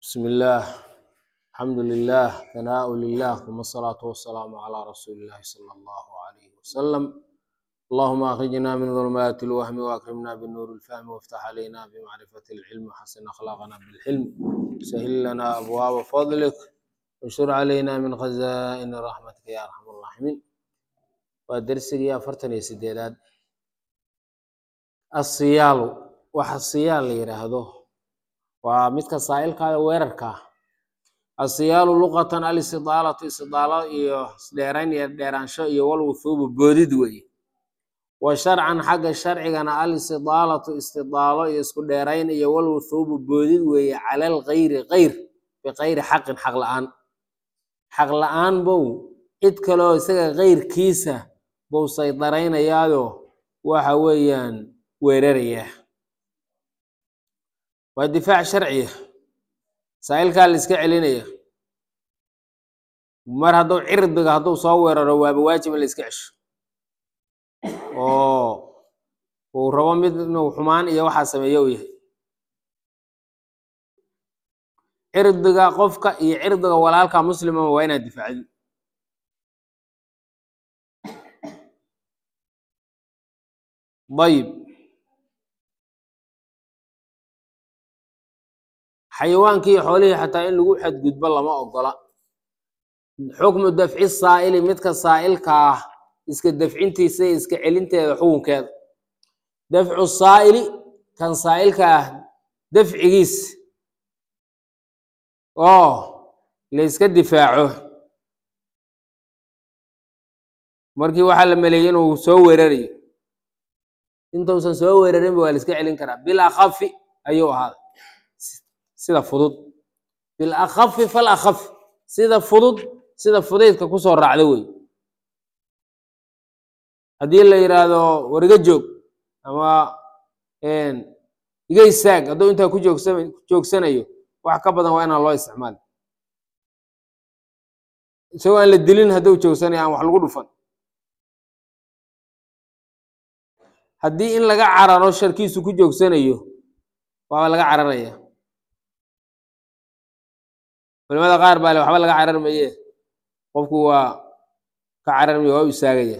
بسم الله الحمد لله ثناء لله ثم الصلاة والسلام على رسول الله صلى الله عليه وسلم اللهم أخرجنا من ظلمات الوهم وأكرمنا بالنور الفهم وافتح علينا بمعرفة العلم وحسن أخلاقنا بالحلم سهل لنا أبواب فضلك وانشر علينا من خزائن رحمتك يا أرحم الراحمين ودرسي أفرتن يا سيدات الصيال waxa siyaal la yidhaahdo waa midka saa'ilkaada weerarka ah asiyaalu luqatan alistidaalatu istidaalo iyo isdheerayn iyo dheeraansho iyo walwuhuubu boodid weeye wa sharcan xagga sharcigana alistidaalatu istidaalo iyo isku dheerayn iyo walwuhuubu boodid weeye cala algayri gayr bikayri xaqin xaq la-aan xaq la-aan bow cid kaleoo isaga gayrkiisa bow saydaraynayaado waxa weeyaan weerarayaa waa difaac sharciya saa'ilkaa la iska celinaya mar hadduu cirdiga hadduu soo weeraro waaba waajib in la iska cesho oo uu rabo mid inuu xumaan iyo waxaa sameeyo u yahay cirdiga qofka iyo cirdiga walaalka muslimama waa inaad difaacdi ayib xayawaankii iyo xoolihii xataa in lagu xadgudbo lama ogola xukmu dafci saa'ili midka saa'ilka ah iska dafcintiisa iyo iska celinteeda xukunkeeda dafcu saa'ili kan saa'ilka ah dafcigiis oo la iska difaaco markii waxaa la maleeyey inuu soo weerarayo intuusan soo weerarinba waa la iska celin karaa bil akhafi ayuu ahaaday sida fudud bil akhafi fal akhafi sida fudud sida fudaydka kusoo raacda wey haddii la yidhaahdo war iga joog ama iga istaag hadduu intaa ku joogsa joogsanayo wax ka badan waa inaan loo isticmaali isagoo aan la dilin hadduu joogsanayo aan wax lagu dhufan haddii in laga cararo sharkiisu ku joogsanayo waaba laga cararaya culimada qaar baa le waxba laga carar maye qofku waa ka cararmaya waa u istaagaya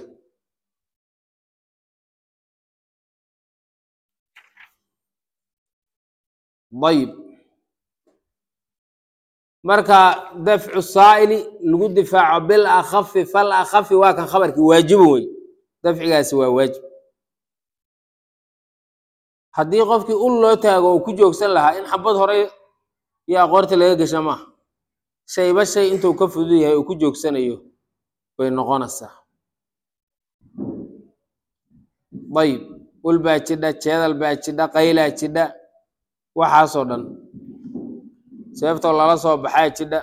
ayib marka dafcu saa'ili lagu difaaco bil akhafi fal akhafi waa kan khabarkii waajibo wey dafcigaasi waa waajib haddii qofkii ul loo taago oo ku joogsan lahaa in xabad hore iyo aqoorta laga gesha maaha shayba shay intuu ka fudud yahay oo ku joogsanayo bay noqonaysaa ayib ul baa jidha jeedal baa jidha qaylaa jidha waxaasoo dhan seeftoo lala soo baxaa jidha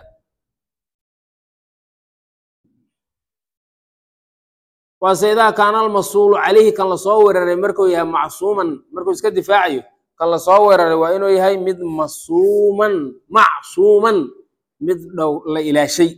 waase idaa kaana almasuulu calayhi kan lasoo weeraray markuu yahay macsuuman markuu iska difaacayo kan lasoo weeraray waa inuu yahay mid masuuman macsuuman mid dhow la ilaashay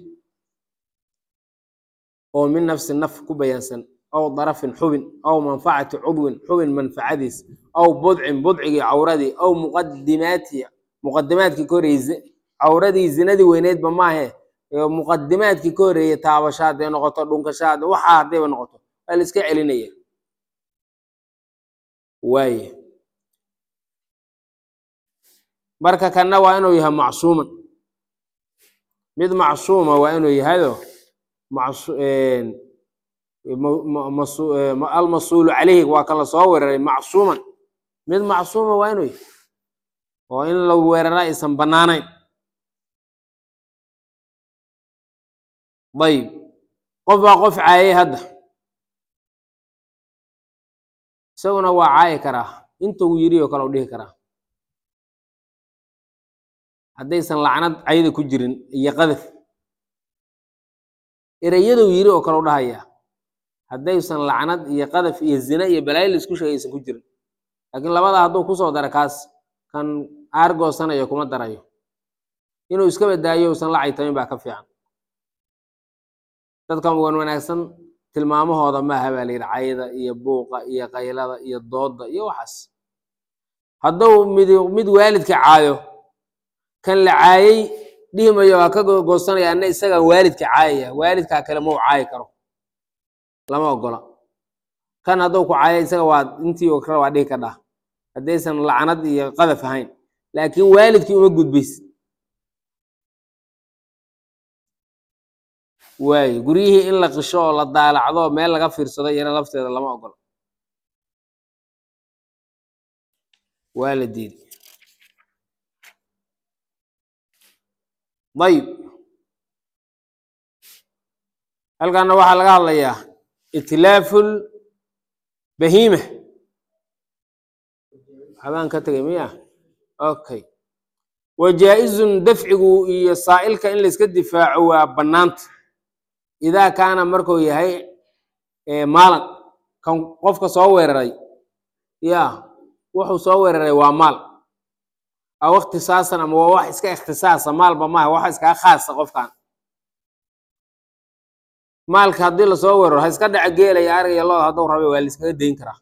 oo min nafsi naf ku bayaansan aw darafin xubin aw manfacati cudwin xubin manfacadiis aw budcin budcigii cawradii aw muqadimaati muqadimaadkii ka horreeyey cawradii zinadii weyneedba maahe muqadimaadkii ka horreeyey taabasha hadday noqoto dhunkasha hadda waxaa haddayba noqoto waa la iska celinaya waaye marka kanna waa inuu yahay macsuuman mid macsuuma waa inuu yahayoo almasuulu calayhi waa kan lasoo weeraray macsuuman mid macsuuma waa inuu yahay oo in la weerara aysan bannaanayn ayib qof baa qof caayay hadda isaguna waa caayi karaa intuu yiri oo kale u dhihi karaa haddaysan lacnad cayda ku jirin iyo qadaf ereyaduu yiri oo kale u dhahaya haddaysan lacnad iyo qadaf iyo zina iyo balaayo la isku sheegay aysan ku jirin laakiin labadaa hadduu kusoo dara kaas kan aargoosanayo kuma darayo inuu iska badaayo usan la caytamin baa ka fiican dadkan wan wanaagsan tilmaamahooda maaha baa la yidhi cayda iyo buuqa iyo qaylada iyo dooda iyo waxaas hadduu mid mid waalidka caayo kan la caayey dhihimayo waa ka goosanaya ana isagaa waalidka caayaya waalidkaa kale mau caayi karo lama ogola kan hadduu ku caaya isaga waa intii oo kale waa dhihi ka dhah haddaysan lacnad iyo qadaf ahayn laakiin waalidkii uma gudbaysid waayo guryihii in la qisho oo la daalacdo meel laga fiirsado iyana lafteeda lama ogola waa la diiday dayib halkaana waxaa laga hadlayaa itlaaful bahiima habaan ka tegay miya okay wa jaa-izun dafcigu iyo saa'ilka in layska difaaco waa bannaanta idaa kaana markuu yahay maalan kan qofka soo weeraray ya wuxuu soo weeraray waa maal aw ikhtisaasan ama waa wax iska ikhtisaasa maalba maaha wax iskaga khaasa qofkan maalka haddii lasoo weeraro ha iska dhaca geelaya ariga looda hadduu rabe waa laiskaga dayn karaa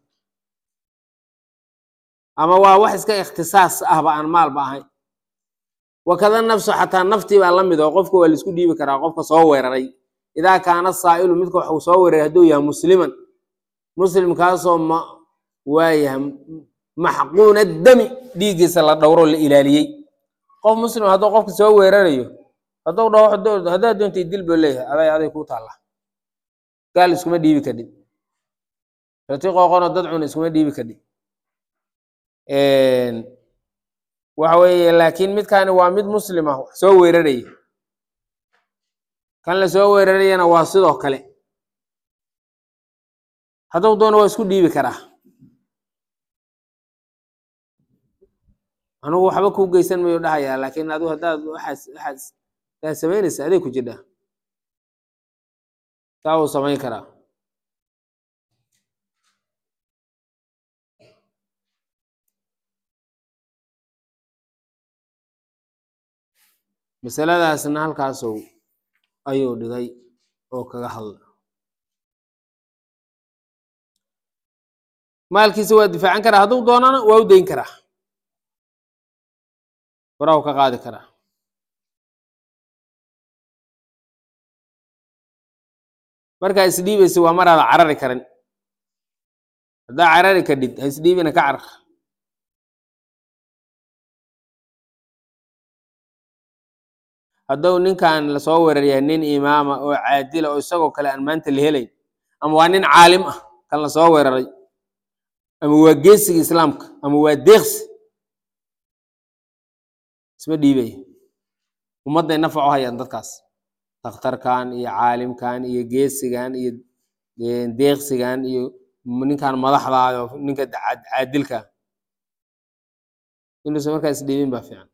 ama waa wax iska ikhtisaas ahba aan maalba ahayn wakada nafsu xataa naftii baa la mid oo qofka waa laisku dhiibi karaa qofka soo weeraray idaa kaana saa'ilu midka waxuu soo weeraray hadduu yahay musliman muslimkaasoo ma waayahay maxquuna dami dhiiggiisa la dhowro la ilaaliyey qof muslim hadduu qofka soo weerarayo hadduu dhaho haddaad doontay dil buu leeyahay aday aday kuu taalla gaal iskuma dhiibi kadhid rati qooqonoo dad cuna iskuma dhiibi kadhid waxa weeye laakiin midkaani waa mid muslim ah wax soo weeraraya kan la soo weerarayana waa sidoo kale hadduu doono waa isku dhiibi karaa anugu waxba kuu geysan mayo dhahayaa laakiin adigu haddaad waxaas waxaas daa samaynaysa aday ku jidhaa taa uu samayn karaa masaladaasna halkaasuu ayuu dhigay oo kaga hadla maalkiisa waa difaacan karaa hadduu doonana waa u dayn karaa waraw ka qaadi karaa markaa isdhiibaysa waa maraada carari karin haddaa carari kadhid ha isdhiibina ka carar hadduu ninkan lasoo weeraryahay nin imaama oo caadila oo isagoo kale aan maanta la helayn ama waa nin caalim ah kan lasoo weeraray ama waa geesiga islaamka ama waa deeqsi isma dhiibaya ummadday nafac u hayaan dadkaas dakhtarkan iyo caalimkan iyo geesigan iyo deeqsigan iyo ninkan madaxdaayo ninka caadilka inuusan markaa isdhiibin baa fiican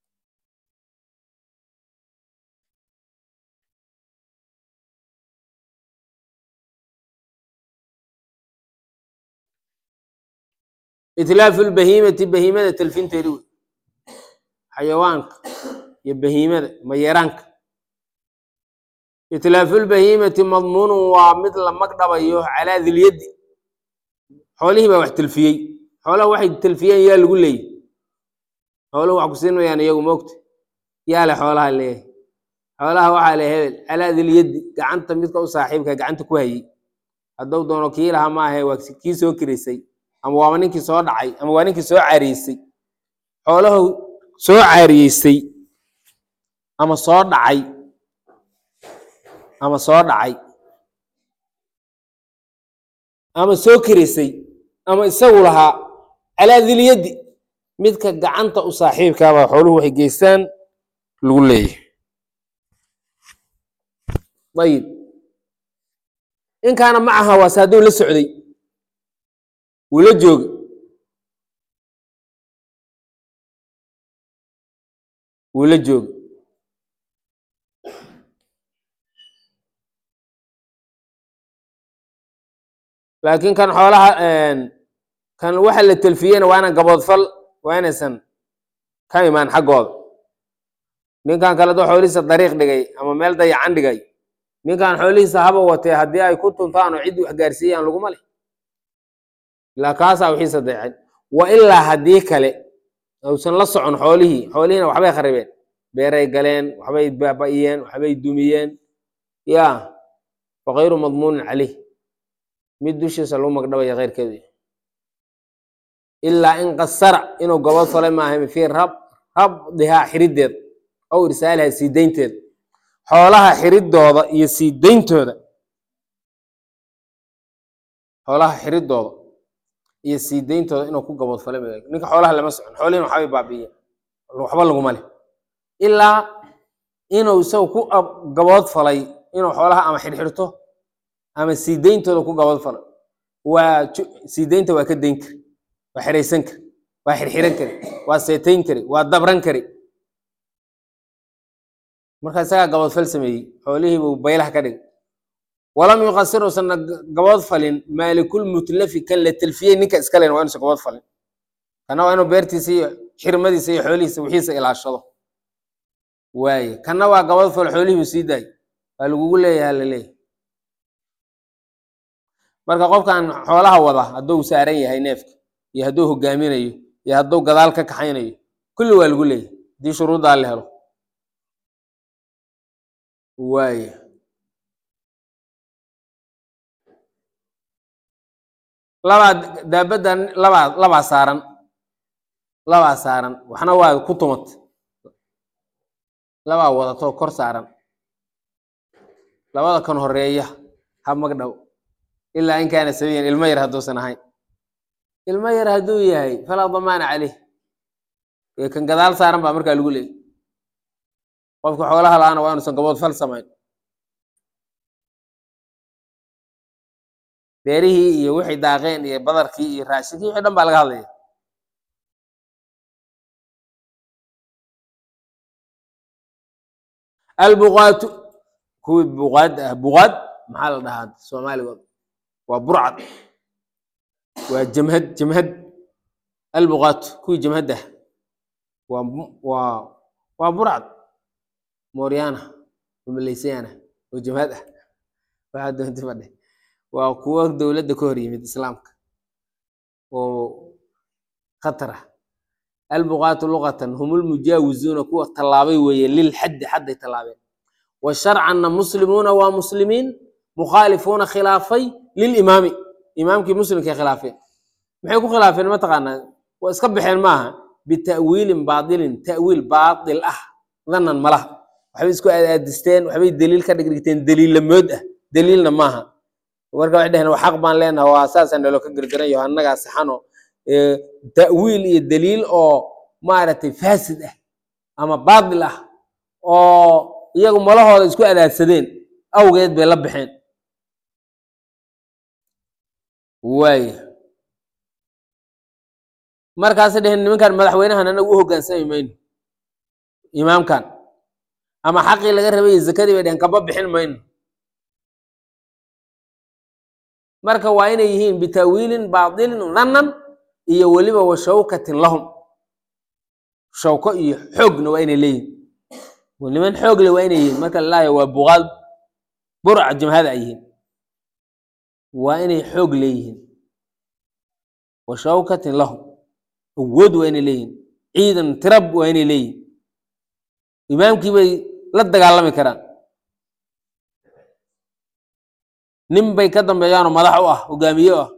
itlaafu lbahiimati bahiimada talfinteedi wey xayawaanka iyo bahiimada mayeeraanka itlaafulbahiimati madmuunun waa mid la magdhabayo calaa dilyaddi xoolihii baa wax telfiyey xoolaha waxay telfiyeen yaa lagu leeyay xooluhu wax ku siin mayaan iyagu moogta yaa le xoolaha leeyahay xoolaha waxaa le hebel calaa dilyaddi gacanta midka u saaxiibka gacanta ku hayey hadduu doono kii laha maahe waa kii soo kirisay ama waaba ninkii soo dhacay ama waa ninkii soo caariyeysay xoolahu soo caariyeysay ama soo dhacay ama soo dhacay ama soo kirisay ama isagu lahaa calaa dilyaddi midka gacanta u saaxiibkaabaa xooluhu waxay geystaan lagu leeyahay ayib in kaana macaha waase hadduu la socday wuu la jooga wuu la jooga laakiin kan xoolaha kan waxa la telfiyena waa inaan gaboodfal waa inaysan ka imaan xaggooda ninkan kale doo xoolihiisa dariiq dhigay ama meel dayacan dhigay ninkan xoolihiisa haba watee haddii ay ku tuntaan oo ciddii wax gaarsiiyaan laguma leh ilaa kaasaa wixiisa dayacay wa ilaa haddii kale uusan la socon xoolihii xoolihiina waxbay kharibeen beeray galeen waxbay baaba'iyeen waxbay dumiyeen ya fakayru madmuunin caleyh mid dushiisa lagu magdhabaya keyrkeedu ilaa in qasara inuu gobod falay maaha fii rab rabdihaa xiriddeeda aw irsaalihaa sii daynteeda xoolaha xiridooda iyo sii dayntooda xoolaha xiridooda iyo sii dayntooda inuu ku gabod falay maaha ninka xoolaha lama socon xoolihiina waxbay baabi'iyeen waxba laguma leh ilaa inuu isagu ku gabood falay inuu xoolaha ama xirxirto ama sii dayntooda ku gabood falay waa sii daynta waa ka dayn kari waa xiraysan kari waa xirxiran kari waa seetayn kari waa dabran kari marka isagaa gaboodfal sameeyey xoolihii buu baylaha ka dhigay walam yuqasir uusanna gabood falin maalikul mutlafi kan la telfiyey ninka iska len waa inuusan gabood falin kana waa inuu beertiisa iyo xirmadiisa iyo xoolihiisa wixiisa ilaashado waaye kana waa gabood fal xoolihii buu sii daayay waa lagugu leeyaha la leeyahay marka qofkan xoolaha wada hadduu saaran yahay neefka iyo hadduu hogaaminayo iyo hadduu gadaal ka kaxaynayo kulli waa lagu leeyahay haddii shuruuddaa la helo waaya labaa daabaddan labaa labaa saaran labaa saaran waxna waa ku tumat labaa wadatoo kor saaran labada kan horeeya ha magdhow ilaa in kaana sabiyan ilmo yar hadduusan ahayn ilmo yar hadduu yahay falaa damaana caleyh ee kan gadaal saaran baa markaa lagu leeyay qofka xoolaha la-aana waa inuusan gabood fal samayn beerihii iyo wixii daaqeen iyo badarkii iyo raashinkii wixii dhan baa laga hadlaya albuqaatu kuwii buqaad ah buqaad maxaa la dhahaa soomaaligood waa burcad waa jamhad jamhad albuqaatu kuwii jamhadda waa waa waa burcad mooryaana oo maleysayaana oo jamhad ah waxaa doonti fadhe waa kuwo dowladda ka hor yimid islaamka oo khatar ah albuqaatu luqatan hum lmujaawizuuna kuwa tallaabay weeye lilxaddi xadday tallaabeen wa sharcanna muslimuuna waa muslimiin mukhaalifuuna khilaafay lilimaami imaamkii muslimkay khilaafeen maxay ku khilaafeen mataqaanaa waa iska baxeen maaha bita'wiilin baatilin ta'wiil baatil ah danan malaha waxbay isku aadaadisteen waxbay daliil ka dhigdhigteen daliillamood ah daliilna maaha marka waxay dheheen waa xaq baan leenaha waa saasaa naloo ka gergeran yaho annagaa saxano ta'wiil iyo daliil oo maaragtay faasid ah ama baatil ah oo iyagu malahooda isku adaadsadeen awgeed bay la baxeen waaya markaasay dheheen nimankan madaxweynahan anagu u hoggaansami mayno imaamkan ama xaqii laga rabay zakadii bay dheheen kaba bixin mayno marka waa inay yihiin bitaawiilin baatilin danan iyo weliba wa shawkatin lahum shawko iyo xoogna waa inay leeyihin niman xoog le waa inay yihiin marka lalaayo waa buqaal burca jamhada ay yihiin waa inay xoog leeyihiin wa shawkatin lahum awood waa inay leeyihin ciidan tirab waa inay leeyihin imaamkii bay la dagaalami karaan nin bay ka dambeeyaanoo madax u ah hogaamiye ah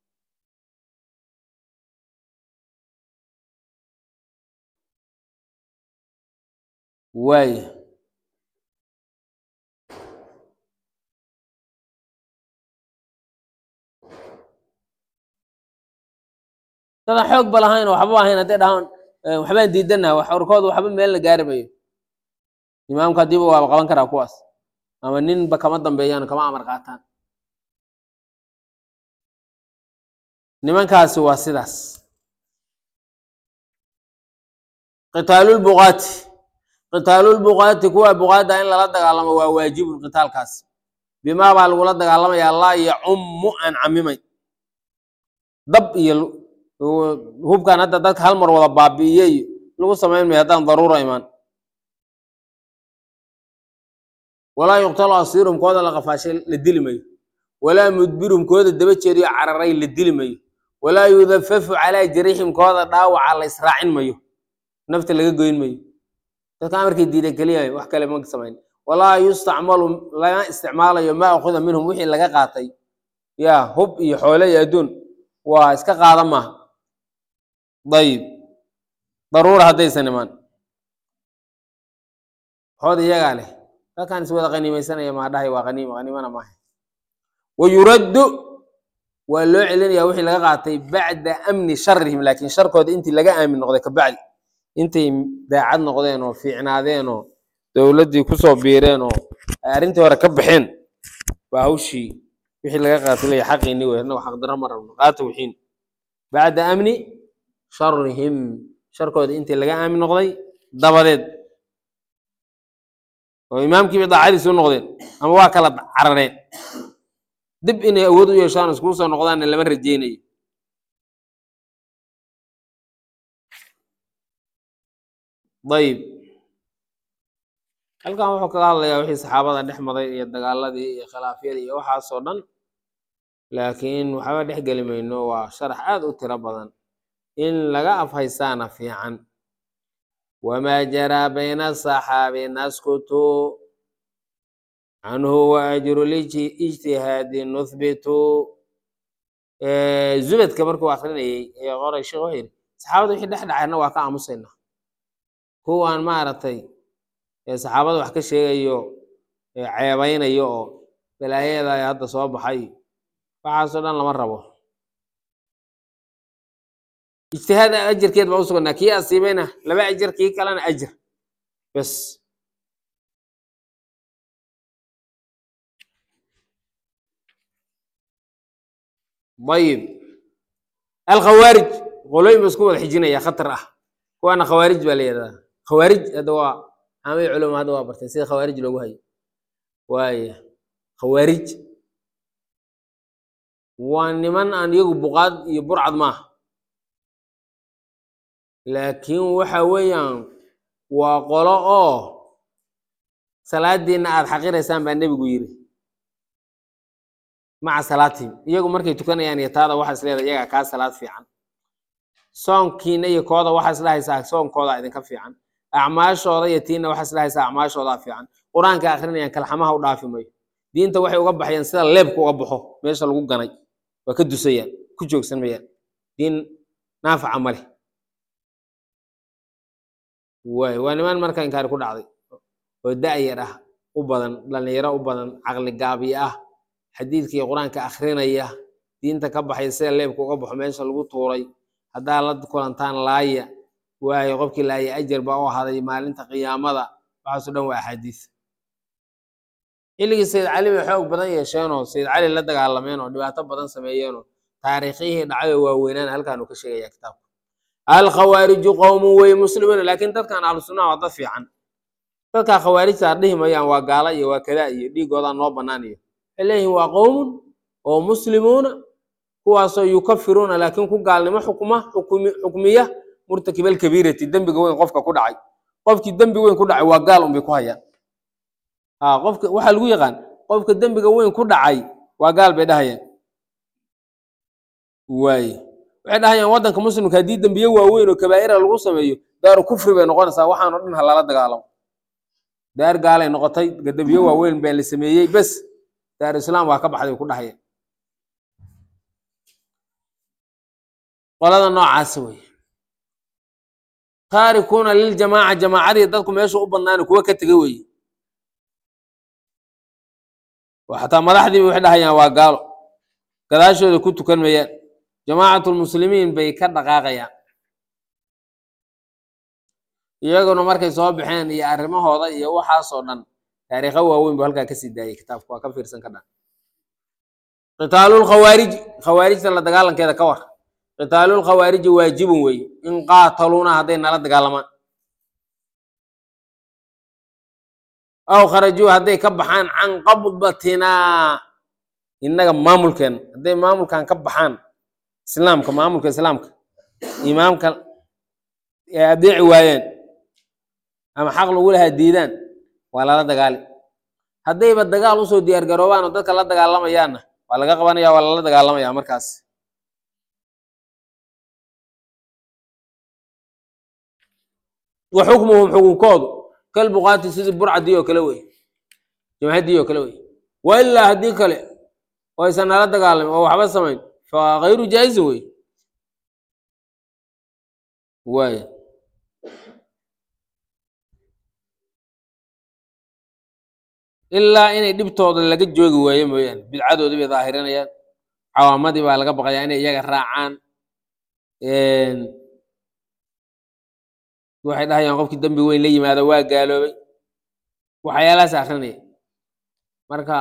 waaya dadan xoog ba lahayn oo waxba ahayn hadday dhahaan waxbaan diidanaha wax warkooda waxba meel la gaari mayo imaamka haddiiba waaba qaban karaa kuwaas ama ninba kama dambeeyaan kama amar qaataan nimankaasi waa sidaas qitaalulbuqaati qitaalulbuqaati kuwa buqaadda in lala dagaalamo waa waajibun qitaalkaasi bimaa baa lagula dagaalamaya laa yacummu aan camimay dab iyo hubkan hadda dadka hal mar wada baabi'iyey lagu samayn mayo haddaan daruura imaan walaa yuqtalu asiirum kooda la qafaashay la dili mayo walaa mudbirum kooda daba jeeriyo cararay la dili mayo walaa yudafafu calaa jariixim kooda dhaawaca la israacin mayo nafta laga goyn mayo dadka amarkay diiday keliya wax kale ma samayn walaa yustacmalu lama isticmaalayo ma akuda minhum wixii laga qaatay ya hub iyo xoole iyo adduun waa iska qaada maaha dayib daruura haddaysan imaan xood iyagaa leh dadkan is wada qaniimeysanaya maa dhahay waa qaniima qaniimana maaha wayuraddu waa loo celinaya wixii laga qaatay bacda amni sharihim laakiin sharkooda intii laga aamin noqday kabacdi intay daacad noqdeen oo fiicnaadeen oo dowladdii kusoo biireen oo ay arrintii hore ka baxeen baa hawshii wixii laga qaatay leeya xaqiini wey annagu xaqdaro ma rabno qaata wixiin bacda amni sharihim sharkooda intii laga aamin noqday dabadeed oo imaamkiiba daacadiisi u noqdeen ama waa kala carareen dib inay awood u yeeshaan iskugu soo noqdaanna lama rajeynayo dayib halkan wuxuu kaga hadlayaa wixii saxaabada dhex maday iyo dagaaladii iyo khilaafyadii iyo waxaasoo dhan laakiin waxba dhex geli mayno waa sharax aad u tiro badan in laga afhaystaana fiican wamaa jaraa bayna asaxaabi naskutu canhu waajru lijtihaadi nuthbitu zubadka markuu akrinayay ee qoray sheekh wuxuu yidhi saxaabada wixii dhex dhacayna waa ka aamusaynaa kuwaan maaragtay ee saxaabada wax ka sheegayo ee ceebeynayo oo balaayada ay hadda soo baxay waxaasoo dhan lama rabo ijtihaad ajarkeed baa u sugnaa kii asiibayna laba ajar kii kalena ajar bes ayib alkhawaarij qolooyin ba isku wada xijinaya khatar ah kuwaana khawaarij baa la yidhahdaa khawaarij hadda waa caamay culama hadda waa barteen sida khawaarij loogu hayo waaya khawaarij waa niman aan iyagu buqaad iyo burcad maaha laakiin waxa weeyaan waa qolo oo salaadiina aad xaqiraysaan baa nebigu yiri maca salaatihim iyagu markay tukanayaan iyo taada waxaa is leedahay iyagaa kaa salaad fiican soonkiina iyo kooda waxaa is dhahaysaa soonkooda idinka fiican acmaashooda iyo tiina waxaa is dhahaysaa acmaashoodaa fiican qur-aanka akrinayaan kalxamaha u dhaafi mayo diinta waxay uga baxayaan sida leebka uga baxo meesha lagu ganay waa ka dusayaan ku joogsan mayaan diin naafaca ma leh waay waa niman marka inkaari ku dhacday oo da'yar ah u badan dhallinyaro u badan caqli gaabiye ah xadiidkii qur-aanka akrinaya diinta ka baxay sida leebka uga baxo meesha lagu tuuray haddaa la kulantaan laaya waayo qofkii laaya ajar baa u ahaday maalinta qiyaamada waxaasoo dhan waa axaadiis xilligii sayid cali bay xoog badan yeesheenoo sayid cali la dagaalameen oo dhibaato badan sameeyeenoo taariikhihii dhacayoo waaweynaan halkaan uu ka sheegaya kitaabka alkhawaariju qowmun wey muslimuuna laakiin dadkan ahlu sunnaha waa dad fiican dadkaa khawaarijta dhihi mayaan waa gaala iyo waa kadaa iyo dhiigoodaa noo bannaan iyo waxay leeyihin waa qowmun oo muslimuuna kuwaasoo yukafiruuna laakiin ku gaalnimo xukma xukmiya murtakibal kabiirati dembiga weyn qofka ku dhacay qofkii dembi weyn ku dhacay waa gaal unbay ku hayaan ha qofka waxaa lagu yaqaan qofka dembiga weyn ku dhacay waa gaal bay dhahayaan waaye waxay dhahayaan waddanka muslimka haddii dembiye waaweyn oo kabaa'ira lagu sameeyo daaru kufri bay noqonaysaa waxaanoo dhan ha lala dagaalamo daar gaalay noqotay dembiye waaweyn baa la sameeyey bes daaru islaam waa ka baxday ku dhahayaan qolada noocaasa wey taarikuuna liljamaaca jamaacadii dadku meesha u badnaani kuwa ka tegay weye oo xataa madaxdiiba waxay dhahayaan waa gaalo gadaashooda ku tukan mayaan jamaacatlmuslimiin bay ka dhaqaaqayaan iyaguna markay soo baxeen iyo arrimahooda iyo waxaasoo dhan taariikho waaweyn bu halkaa kasii daayay kitaabka waa ka fiirsan ka dhan qitaalulkhawaariji khawaarijta la dagaalankeeda ka war qitaalulkhawaariji waajibun wey in qaataluuna hadday nala dagaalamaan aw kharajuu hadday ka baxaan can qabdatinaa innaga maamulkeena hadday maamulkan ka baxaan islaamka maamulka islaamka imaamka ee adeeci waayeen ama xaq lagu lahaa diidaan waa lala dagaali haddayba dagaal usoo diyaar garoobaan oo dadka la dagaalamayaanna waa laga qabanaya waa lala dagaalamaya markaas wa xukmuhum xukunkoodu kalbuqaati sidii burcadii oo kale wey jamhadii oo kale wey wa ilaa haddii kale oo aysan nala dagaalamin oo waxba samayn fa kayru jaa'izin wey waaya ilaa inay dhibtooda laga joogi waayo mooyaane bidcadoodii bay daahirinayaan cawaamadii baa laga baqayaa inay iyaga raacaan waxay dhahayaan qofkii dembi weyn la yimaado waa gaaloobay waxyaalahaas akrinaya marka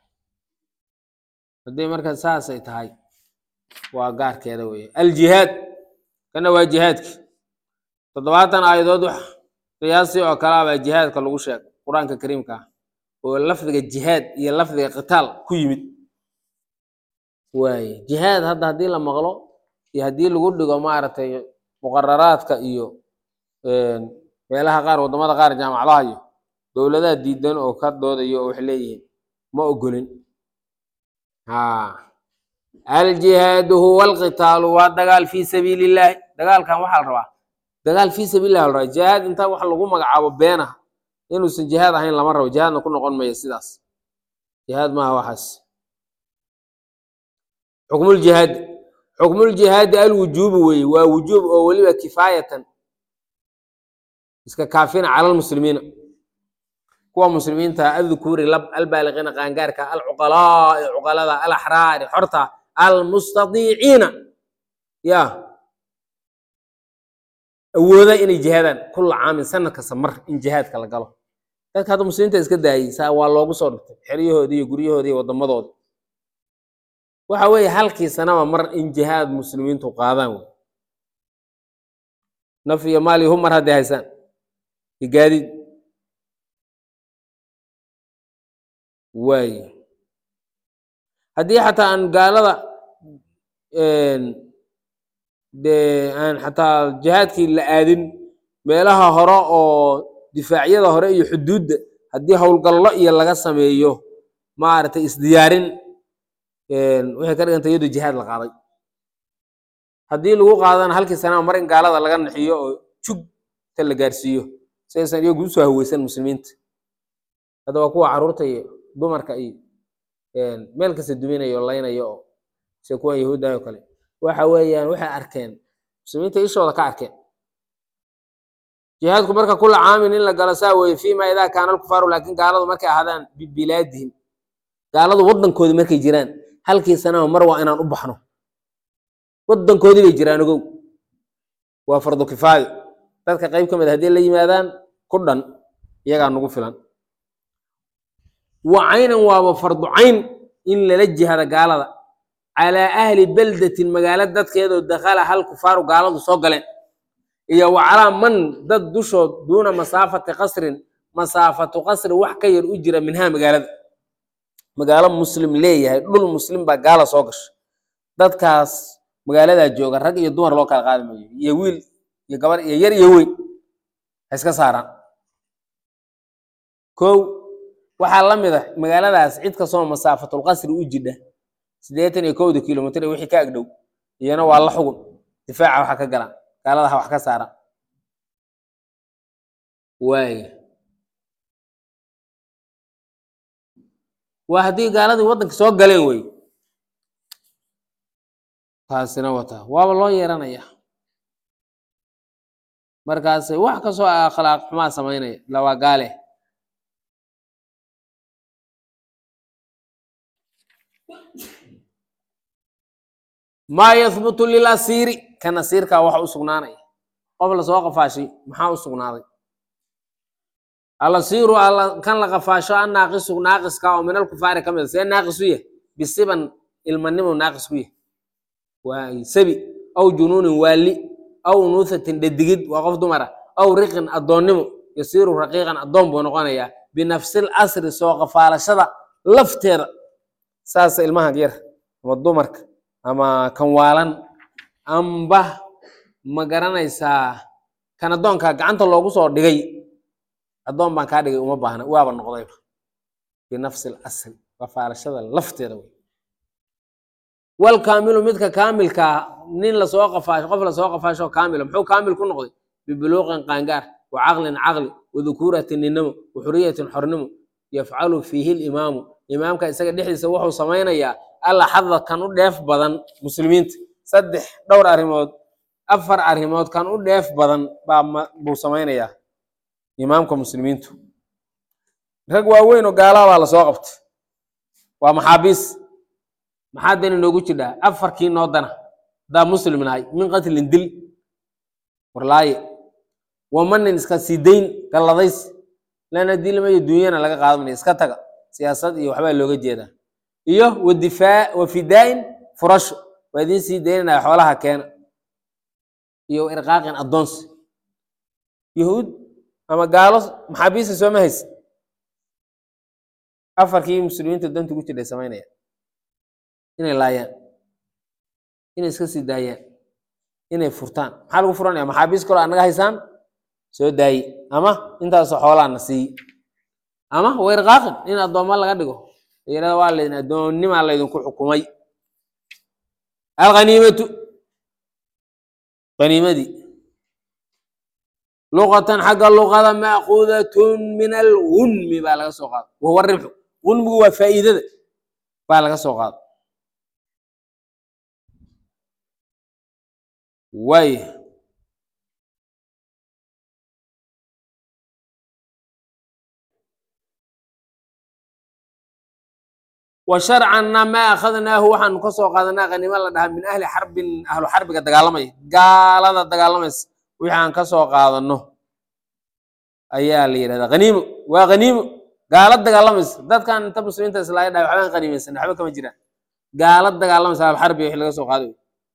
haddii marka saasay tahay waa gaarkeeda weeye aljihaad kana waa jihaadki toddobaatan aayadood wax qiyaasi oo kale ah baa jihaadka lagu sheegay qur-aanka kariimka ah oo lafdiga jihaad iyo lafdiga qitaal ku yimid waaye jihaad hadda haddii la maqlo iyo haddii lagu dhigo maaragtay muqararaadka iyo meelaha qaar waddamada qaar jaamacadaha iyo dowladaha diidan oo ka doodayo oo waxay leeyihiin ma ogolin ha aljihaadu huwa alqitaalu waa dagaal fii sabiili illaahi dagaalkan waxaa la rabaa dagaal fii sabiilillahi la rabaa jihaad inta wax lagu magacaabo beenaha inuusan jihaad ahayn lama rabo jihaadna ku noqon maya sidaas jihaad maaha waxaas xukmuljihaadi xukmuljihaadi alwujuubu weeye waa wujuub oo weliba kifaayatan iska kaafina cala almuslimiina kuwa muslimiinta adkuuri lab albaaliqiina qaangaarka alcuqalaai cuqalada alaxraari xorta almustadiiciina ya awooda inay jihaadaan kula caamin sanad kasta mar in jihaadka la galo dadka hadda muslimiinta iska daayey saa waa loogu soo dhigtay xeryahoodii iyo guryahoodii iyo wadamadoodi waxa weeye halkii sanaba mar in jihaad muslimiintu qaadaan wey naf iyo maal iyo hub mar hadday haysaan iyo gaadiid waaye haddii xataa aan gaalada dee aan xataa jihaadkii la aadin meelaha hore oo difaacyada hore iyo xuduudda haddii howlgallo iyo laga sameeyo maaragtay isdiyaarin waxay ka dhiganta iyadoo jihaad la qaaday haddii lagu qaadana halkii sanaa mar in gaalada laga naxiyo oo jug ta la gaarsiiyo si aysan iyagu usoo haweysan muslimiinta hadda waa kuwa carruurta iyo dumarka iyo meel kasta duminayo o laynayo oo sida kuwan yahuuddaha oo kale waxa weeyaan waxay arkeen muslimiinta ishooda ka arkeen jihaadku marka kula caamin in la galo saa weye fima idaa kaana alkufaaru laakiin gaaladu markay ahaadaan bibilaadihim gaaladu waddankoodi markay jiraan halkii sanaba mar waa inaan u baxno waddankoodii bay jiraan ogow waa fardu kifaayo dadka qayb ka mid haddii la yimaadaan ku dhan iyagaa nagu filan wa caynan waaba fardu cayn in lala jihada gaalada calaa ahli beldatin magaalo dadkeedoo dakhala hal kufaaru gaaladu soo galeen iyo wa calaa man dad dushood duuna masaafati qasrin masaafatu qasri wax ka yar u jira minhaa magaalada magaalo muslim leeyahay dhul muslim baa gaala soo gasha dadkaas magaaladaa jooga rag iyo dumar loo kala qaadi maayo iyo wiil iyo gabar iyo yar iyo weyn ha iska saaraan kow waxaa la mid a magaaladaas cid kastoo masaafatulqasri u jidha siddeetan iyo kowda kilomitr wixii ka agdhow iyana waa la xugun difaaca waxa ka galaan gaaladaha wax ka saaraan waaya waa haddii gaaladii waddanka soo galeen wey taasina wata waaba loo yeeranaya markaase wax kastoo akhlaaq xumaa samaynaya lawaa gaale maa yahbutu lilasiiri kan asiirkaa waxa u sugnaanaya qof lasoo qafaashay maxaa u sugnaaday alasiiru kan la qafaasho an naaqisu naaqiska oo min alkufaari ka mid a see naaqis u yahay bisiban ilmanimo naaqis ku yahay waa sabi aw junuunin waali aw nuuthatin dhadigid waa qof dumara aw riqin addoonnimo yasiiru raqiiqan addoon buu noqonayaa binafsil asri soo qafaalashada lafteeda saasa ilmahan yar ama dumarka ama kan waalan amba ma garanaysaa kan addoonka gacanta loogu soo dhigay addoon baan kaa dhigay uma baahna waaba noqdayba binafsi lasri qafaalashada lafteeda wey walkaamilu midka kaamilkaa nin lasoo qafaasho qof lasoo qafaasho kaamila muxuu kaamil ku noqday bibuluuqin qaangaar wa caqlin caqli wa dukuuratin ninimo wa xuriyatin xornimo yafcalu fiihi limaamu imaamka isaga dhexdiisa wuxuu samaynayaa alla xadda kan u dheef badan muslimiinta saddex dhowr arrimood afar arrimood kan u dheef badan baa ma- buu samaynayaa imaamka muslimiintu rag waaweyn oo gaalaa baa lasoo qabtay waa maxaabiis maxaa dani noogu jidhaa afarkii noo dana haddaa muslim nahay min qatlin dil warlaaye wamanin iska sii dayn galladays lana dilmayo dunyana laga qaadanayo iska taga siyaasad iyo waxbaa looga jeedaa iyo wadifaa wa fidaa'in furasho waa idiin sii daynanaya xoolaha keena iyo irqaaqin addoonsi yahuud ama gaalo maxaabiista sooma haysa afarkii muslimiinta danta ku jidhay samaynaya inay laayaan inay iska sii daayaan inay furtaan maxaa lagu furanaya maxaabiis kaloo anaga haysaan soo daaye ama intaasoo xoolaana siiye ama wayrqaaqin in addoomma laga dhigo yirahda waa laydin addoonnimaa laydinku xukumay alghaniimatu haniimadii luqatan xagga luqada maakuudatun min algunmi baa laga soo qaada wahuwa ribxu gunmigu waa faa'iidada baa laga soo qaada waaya wa sharcanna maa akhadnaahu waxaanu ka soo qaadanaa khaniimo la dhahaa min ahli xarbin ahlu xarbiga dagaalamaya gaalada dagaalamaysa wixii aan ka soo qaadano ayaa la yidhahdaa khaniimo waa khaniimo gaala dagaalamaysa dadkan inta muslimiinta islaaya dhahay waxbaan khaniimaysan waxba kama jiraan gaala dagaalamaysa ahlu xarbiga wixii laga soo qaaday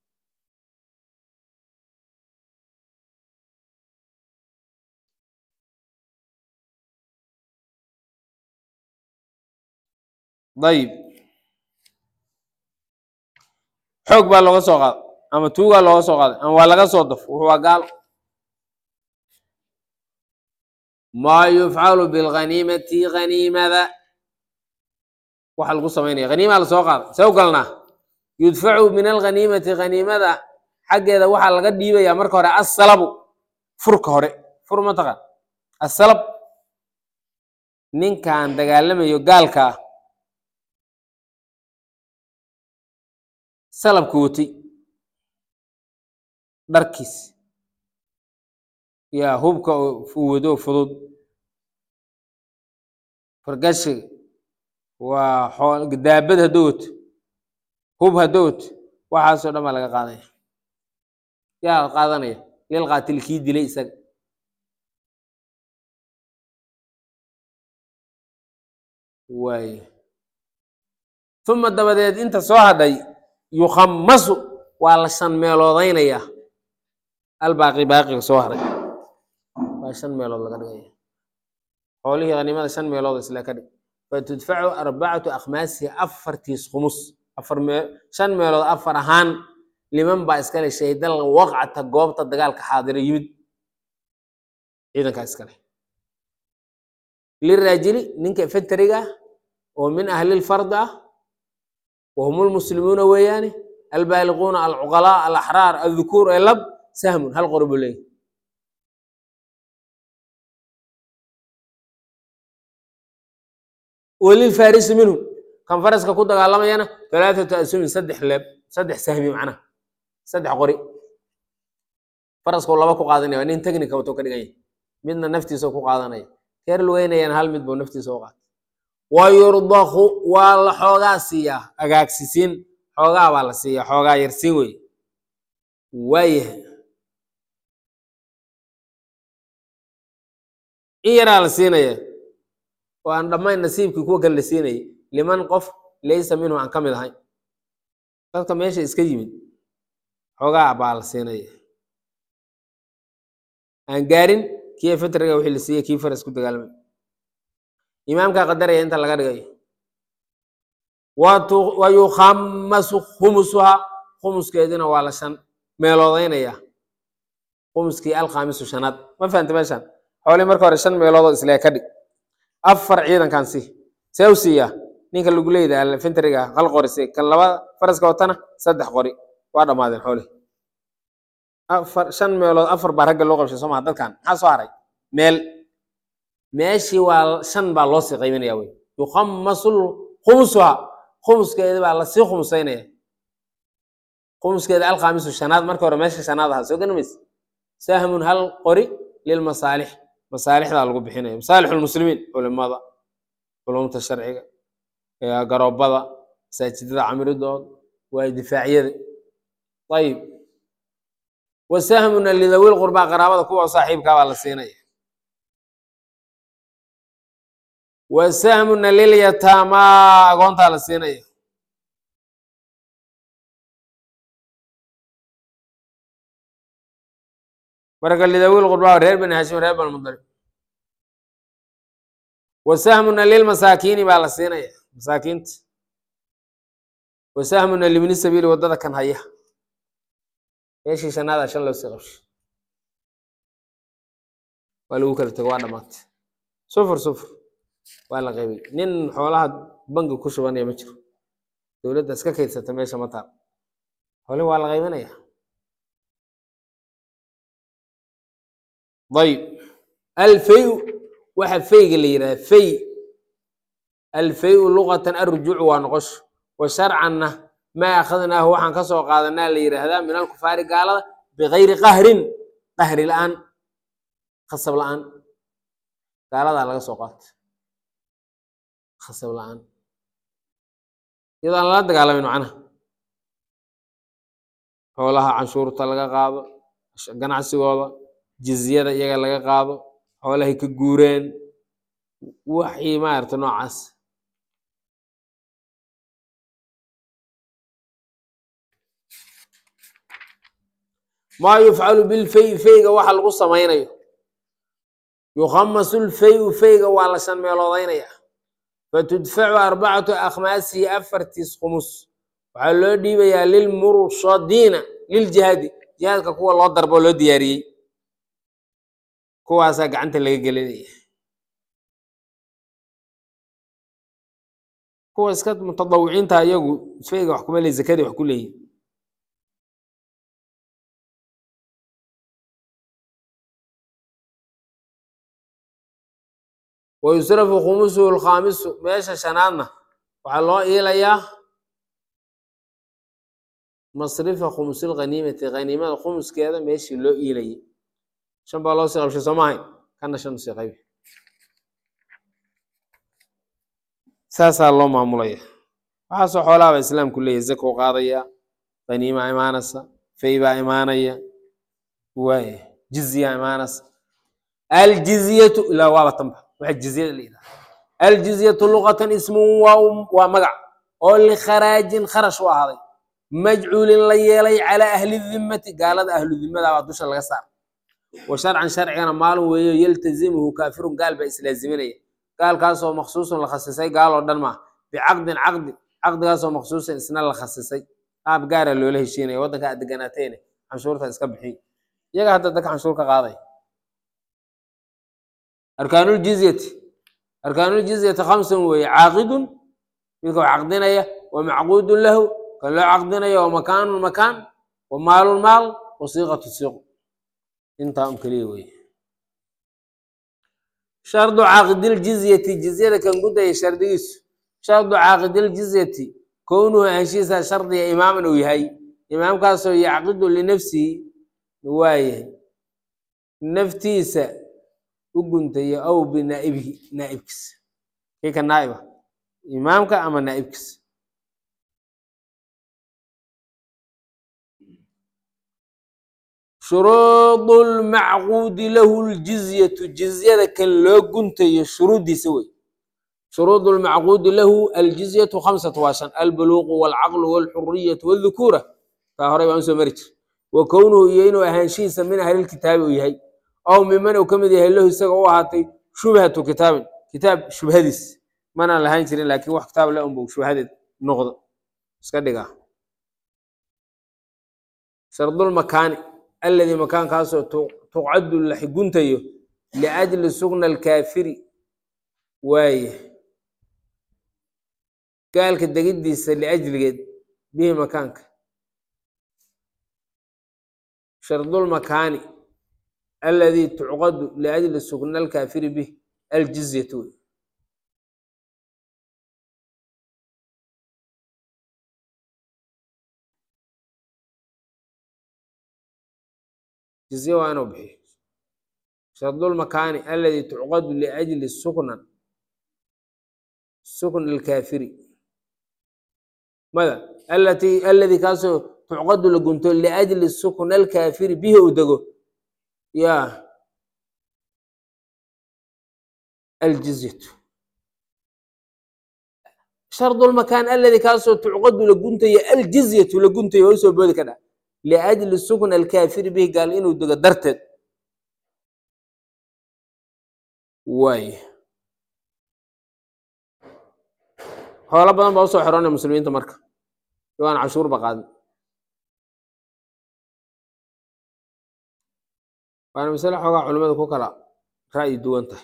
dayib xoog baa looga soo qaaday ama tuugaa looga soo qaaday ama waa laga soo daf wuxuu waa gaalo maa yufcalu bilghaniimati haniimada waxa lagu samaynaya haniimaa lasoo qaaday see u galnaa yudfacu min alghaniimati haniimada xaggeeda waxaa laga dhiibayaa marka hore assalabu furka hore fur mataqaan assalab ninkan dagaalamayo gaalka ah salabka watay dharkiis yaa hubka uu wado fudud fargashiga waa xool daabad hadduu wato hub hadduu wato waxaasoo dhan baa laga qaadanaya yaa qaadanaya lil qaatil kii dilay isaga waay uma dabadeed inta soo hadhay yukhamasu waa la shan meeloodaynayaa albaaqi baaqiga soo haray waa shan meelood laga dhigaya xoolihii hanimada shan meelood isla ka dhig fatudfacu arbacatu akhmaasihi afartiis khumus afar mee shan meelood afar ahaan liman baa iskale shaydal waqcata goobta dagaalka xaadiro yimid ciidankaa iskale liraajili ninka infantariga ah oo min ahlilfard ah wahum lmuslimuuna weeyaane albaaliquuna alcuqalaa alaxraar aldukuur ee lab sahmun hal qori buu leeyahy walilfarisi minhum kan faraska ku dagaalamayana talaathatu asumin saddex leeb saddex sahmi macnaha saddex qori faraskuu laba ku qaadanaya waa nin technica wato ka dhiganya midna naftiisa ku qaadanaya keer lugeynayana hal mid buu naftiisa u qaatay wa yurdaku waa la xoogaa siiyaa agaagsisiin xoogaa baa la siiyaa xoogaa yarsiin wey waayahay in yaraa la siinaya oo aan dhammayn nasiibkii kuwa kale la siinayay liman qof laysa minhu aan ka mid ahayn dadka meesha iska yimid xoogaa baa la siinaya aan gaarin kii fatriga wixii la siiyey kii faras ku dagaalamay imaamkaa qadaraya inta laga dhigayo watu- wa yukhamasu khumusuha khumuskeedina waa la shan meeloodaynaya khumuskii alkhaamisu shanaad ma fahanta meeshan xoolii marka hore shan meeloodoo islee ka dhig afar ciidankan si see u siiyaa ninka lagu leeyda alfentriga hal qori si kan laba faraska watana saddex qori waa dhammaadeen xoolihi afar shan meelood afar baa ragga loo qabshay soo maha dadkan maxaa soo haray meel meeshii waa shan baa loo sii qaybinaya wey yukhamasu khumusuha khumuskeeda baa lasii khumusaynaya khumuskeeda alkhaamisu shanaad marka hore meesha shanaad ahaa soo ganamaysa sahmun hal qori lilmasaalix masaalixdaa lagu bixinaya masaalix lmuslimiin culimada culumta sharciga garoobada masaajidada camiridooda waa difaacyada ayib wasahmuna lidawil qurbaa qaraabada kuwa saaxiibkaa baa la siinaya wasahmuna lilyataamaa agoontaa la siinaya marka lidawil qurbaa reer bani hashim reer bani mudalib wasahmuna lilmasaakiini baa la siinaya masaakiinta wasahmuna libni sabiili waddada kan haya meeshii shanaada shan loo sii qabshay waa lagu kala tego waa dhamaatay sufur sufur waa la qaybay nin xoolaha bangi ku shubanaya ma jiro dowladda iska kaydsata meesha ma taal xoole waa la qaybinaya ayib alfayu waxa fayga la yidhaha fay alfayu luqatan arrujuucu waa noqosho wa sharcanna maa akhadnaahu waxaan ka soo qaadanaa la yidhaahdaa min alkufaari gaalada bikayri qahrin qahri la-aan khasab la-aan gaaladaa laga soo qaata khasab la-aan iyadoo aan lala dagaalamin macnaha xoolaha canshuurta laga qaado ganacsigooda jizyada iyaga laga qaado xoolahay ka guureen waxii maarata noocaas maa yufcalu bilfay fayga waxa lagu samaynayo yukhamasu lfayu fayga waa la shan meeloodaynaya fatudfacu arbacatu akhmaasihi afartiis khumus waxaa loo dhiibayaa lilmurshadiina liljihaadi jihaadka kuwa loo darbo loo diyaariyey kuwaasaa gacanta laga gelinaya kuwa iska mutadawiciinta iyagu fayga wax kuma le zakadii wax ku leeyihin wayusrafu khumusuhu lkhaamisu meesha shanaadna waxaa loo iilayaa masrifa khumusil khaniimati khaniimada khumuskeeda meeshii loo iilayay shan baa loo sii qabshay soo maahayn kana shan usii qaybi saasaa loo maamulaya waxaasoo xoolaha baa islaamku leeyahy zakow qaadaya khaniima imaanaysa fay baa imaanaya waaya jizya imaanaysa aljizyatu ilaa waaba tanba waxa jizyada la yidhaha aljizyatu luqatan ismun waa waa magac oo likharaajin kharash u ahaaday majcuulin la yeelay calaa ahli dimmati gaalada ahlu dimmada baa dusha laga saar wa sharcan sharcigana maalin weeyo yaltazimuhu kaafirun gaal baa islaaziminaya gaalkaasoo maksuusun la khasisay gaaloo dhan maa bicaqdin caqdi caqdigaasoo maksuusan isna la khasisay qaab gaara loola heshiinaya waddanka aad deganaateene canshuurta iska bixiy iyaga hadda dadka canshuur ka qaaday arkaanuuljizyati arkaanuuljizyati khamsun weeye caaqidun midka wax caqdinaya wa macquudun lahu kan loo caqdinaya wa makaanun makaan wa maalun maal wa siiqatu siiq intaa un keliya weeye shardu caaqidiljizyati jizyada kan gudaya shardigiisu shardu caaqidiljizyati kownuhu ahenshiisa shardiga imaaman uu yahay imaamkaasoo yacqidu linafsihi waayahay naftiisa u guntaya aw binaa'ibihi naa'ibkiisa kii ka naa'iba imaamka ama naa'ibkiisa shuruudu lmacquudi lahu ljizyatu jizyada kan loo guntayo shuruuddiisa wey shuruudu lmacquudi lahu aljizyatu khamsatu waa shan albuluuqu walcaqlu walxuriyatu waldhukuura taa horey baan usoo mari jir wa kownuhu iyo inuu ahaanshihiisa min ahlilkitaabi uu yahay aw miman uu ka mid yahay lahu isaga u ahaatay shubhatu kitaabin kitaab shubhadiis manaan lahaan jirin laakiin wax kitaab le unbu shubhadeed noqdo iska dhigaa shardulmakaani alladii makaankaasoo tuqcadu la guntayo liajli sugna alkaafiri waaye gaalka degiddiisa liajligeed bihi makaanka shardulmakaani aladii tucqadu liajli sukna alkaafiri bih aljizyatu wey jizye waa inuu bixiyo shardulmakaani aladii tucqadu liajli suknan sukn alkaafiri mada alati aladii kaasoo tucqadu la gunto liajli sukna alkaafiri bihi uu dego ya aljizyatu shardulmakaan aladii kaasoo tucqadu la guntayo aljizyatu la guntayo waa usoo boodi ka dha liajli sukna alkaafiri bihi gaal inuu dego darteed waay xoolo badan baa usoo xirona muslimiinta marka waan cashuurba qaadin waana masale xoogaa culimada ku kala ra'yi duwan tahay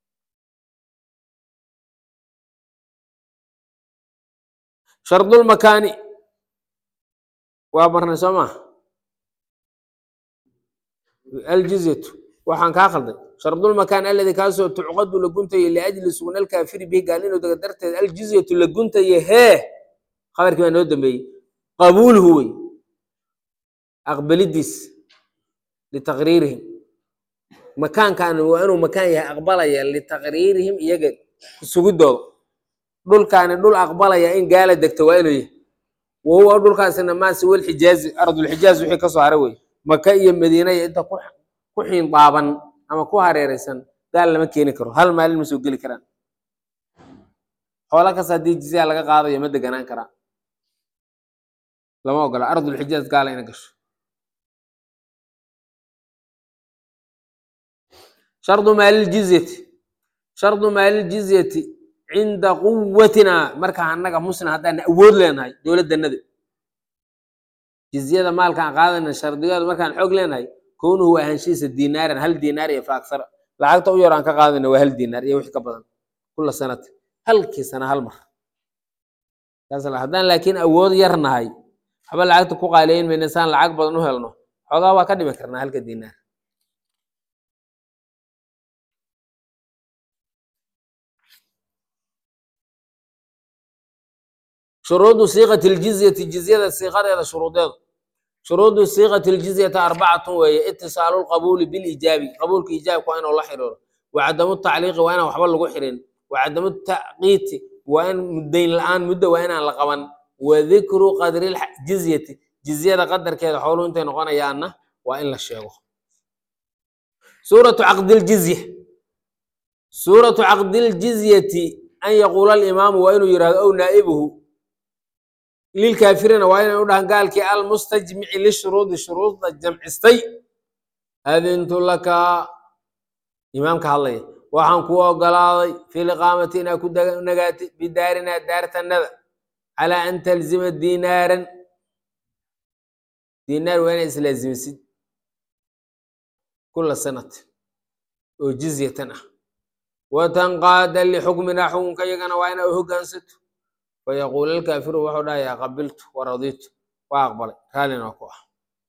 shardulmakaani waa marnay soo maa aljizyatu waxaan kaa khalday shardulmakaan aladii kaasoo tucqadu la guntayo liajli sugna alkaafiri bihi gaal inuu dego darteed aljizyatu la guntayo hee khabarkii baa noo dambeeyey qabuuluhu wey aqbalidiis litaqriirihim makaankan waa inuu makaan yahay aqbalaya litaqriirihim iyaga sugidooda dhulkaani dhul aqbalaya in gaala degto waa inuu yahay wahuwa dhulkaasina maasi walxijaazi ardulxijaaz wixii kasoo haray wey maka iyo madiina iyo inta ku xiin daaban ama ku hareereysan gaal lama keeni karo hal maalin ma soo geli karaan xoola kas haddii jizya laga qaadayo ma deganaan karaan lama ogola ardulxijaaz gaala ina gasho shardu maaliljizyati shardu maaliljizyati cinda quwatina markaa annaga muslim haddaan awood leenahay dowladdanada jizyada maalkaan qaadayna shardigeedu markaan xoog leenahay kownuhu waa ahaanshihiisa dinaaran hal dinaar iyo faaksara lacagta u yar aan ka qaadayna waa hal dinaar iyo wix ka badan kula sanati halkii sana hal mar haddaan laakiin awood yar nahay waxba lacagta ku qaaliyeyn mayna saan lacag badan u helno xoogaa waa ka dhimi karnaa halka dinaar shuruudu siiqati ljizyati jizyada siiqadeeda shuruudeedu shuruudu siiqati ljizyati arbacatun weeye itisaalu lqabuuli bilijaabi qabuulka ijaabka waa inuu la xiriiro wacadamu tacliiqi waa inaan waxba lagu xirin wacadamu taqiiti waa in muddayn la-aan muddo waa inaan la qaban wadikru qadri jizyati jizyada qadarkeeda xooluhu intay noqonayaanna waa in la sheego suuratu caqdiljizya suuratu caqdiljizyati an yaquula alimaamu waa inuu yihahdo ow naa'ibuhu lilkaafiriina waa inay u dhahan gaalkii almustajmici lishuruudi shuruudda jamcistay adintu laka imaamka hadlaya waxaan kuu ogolaaday fi liqaamati inaa ku nagaatid bidaarinaa daartanada calaa an talzima dinaaran dinaar waa inaa islaazimisid kula sanat oo jizyatan ah watanqaada lixukminaa xukunka iyagana waa inaa u hoggaansato fayaquul alkaafiru wuxuu dhahayaa qabiltu waraditu waa aqbalay raallina waa ku ah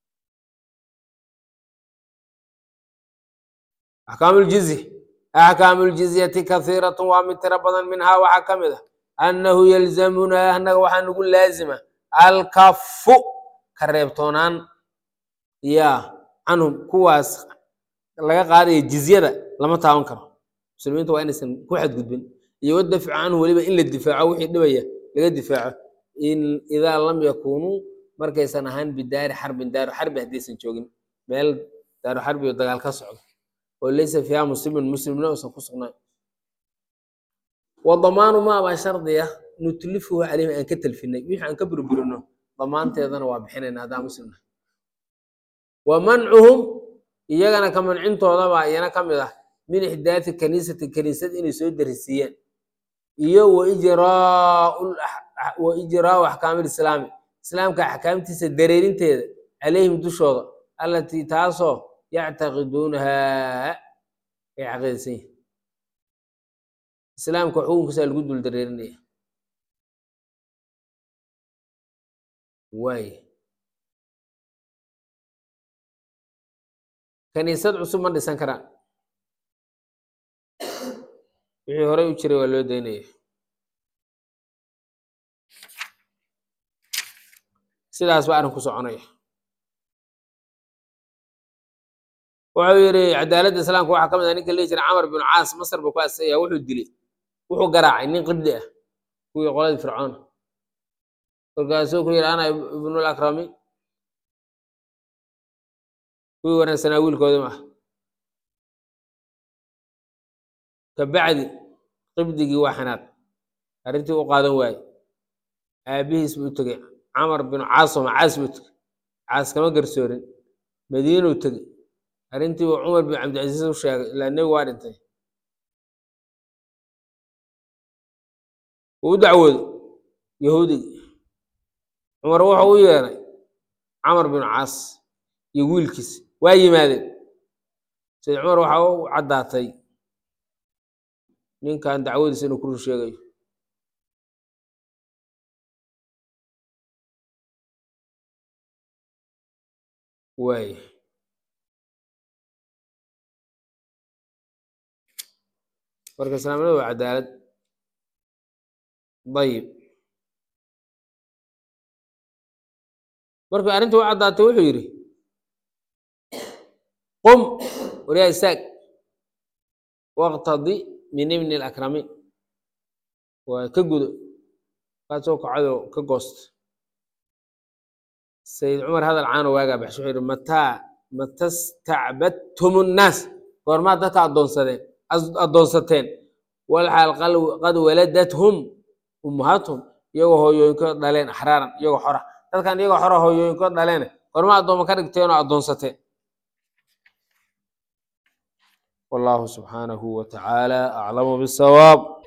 axkaamu ljizya axkaamu ljizyati kahiiratun waa mid tiro badan minhaa waxaa ka mid ah annahu yalzamunaa annaga waxaa nagu laazima alkafu ka reebtoonaan ya canhum kuwaas laga qaadaya jizyada lama taaban karo muslimiinta waa inaysan ku xadgudbin iyo wadafcu canhu weliba in la difaaco wixii dhibaya laga difaaco idaa lam yakunuu markaysan ahaan bidaari xarbin daaru xarbi haddaysan joogin meel daaru xarbi oo dagaal ka socdo oo laysa fiiha muslimin muslimna uusan ku sugnayn wa damaanu maabaa shardiya nutlifuhu caleyhim aan ka talfinay wixii aan ka burburino damaanteedana waa bixinayna haddaan muslimna wa mancuhum iyagana ka mancintoodabaa iyana ka mid ah min ixdaati kaniisati kaniisad inay soo darisiiyaan iyo wa ijraau axkaami lislaami islaamka axkaamtiisa dareerinteeda calayhim dushooda allatii taasoo yactaqiduunahaa ay caqiidaysan yihin islaamka xukunkiisaa lagu dul dareerinaya waay kaniisad cusub ma dhisan karaan wixii horey u jiray waa loo daynaya sidaas ba arrin ku soconaya wuxuu yidhi cadaaladda islaamka waxaa ka mid ah ninka lihi jira camar binu caas masar buu ku asaya wuxuu dilay wuxuu garaacay nin qibdi ah kuwii qoladii fircoona markaasuu ku yidhi ana ibnul akrami kuwii wanaagsanaa wiilkooda ma ah kabacdi qibdigii waa xanaaq arrintii u qaadan waaye aabihiis buu u tegey camar binu caasoma caas buu tegey caas kama garsoorin madiinuu tegey arrintii buu cumar bin cabdilcasiis u sheegay ilaa nebigu waa dhintay wuu u dacwooday yahuudigii cumar wuxuu u yeeray camar binu caas iyo wiilkiis waa yimaadeen sayid cumar waxaa u caddaatay ninkan dacwadiisa inuu ku run sheegayo waay marka islaamnimadu waa cadaalad dayib markuu arrinta u caddaatay wuxuu yidhi qum waryaa istaag waqtadi min ibni alakramiin waa ka gudo kaasoo kacadoo ka goosta sayid cumar hadal caano waagaa baxsho wuxuu yidhi mataa mata stacbadtum nnaas goormaa dadka addoonsadeen addoonsateen walxaal qad waladathum ummahaatuhum iyagoo hooyooyinkood dhaleen axraaran iyagoo xora dadkan iyagoo xora hooyooyinkood dhaleene goormaa addooma ka dhigteen oo addoonsateen والله سبحانه وتعالى أعلم بالصواب